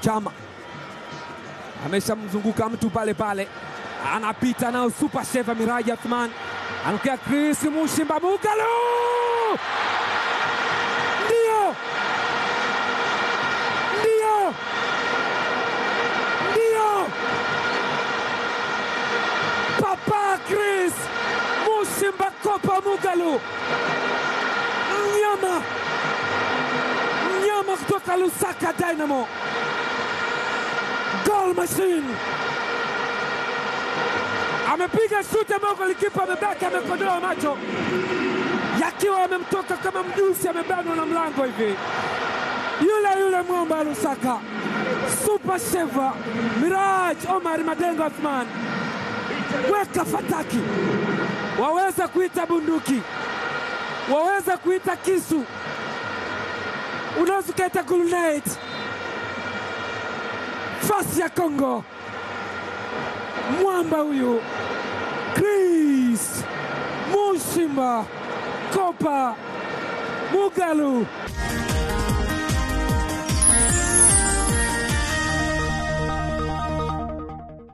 Chama ameshamzunguka mtu pale pale, anapita nao super sheva Miraji Athman, anatokea Chris Mushimba Mugalu, ndio ndio ndio, Papa Chris Mushimba Kopa Mugalu, mnyama mnyama kutoka Lusaka Dynamo, goal machine amepiga shuti ambayo golikipa amebaki amekodoa macho yakiwa amemtoka kama mjusi, amebanwa na mlango hivi. Yule yule mwamba wa Lusaka, super sheva Miraj Omar Madengo Athman, weka fataki, waweza kuita bunduki, waweza kuita kisu, unaweza ukaita grenade. Fasi ya Kongo, mwamba huyu Chris Mushimba Kopa Mugalu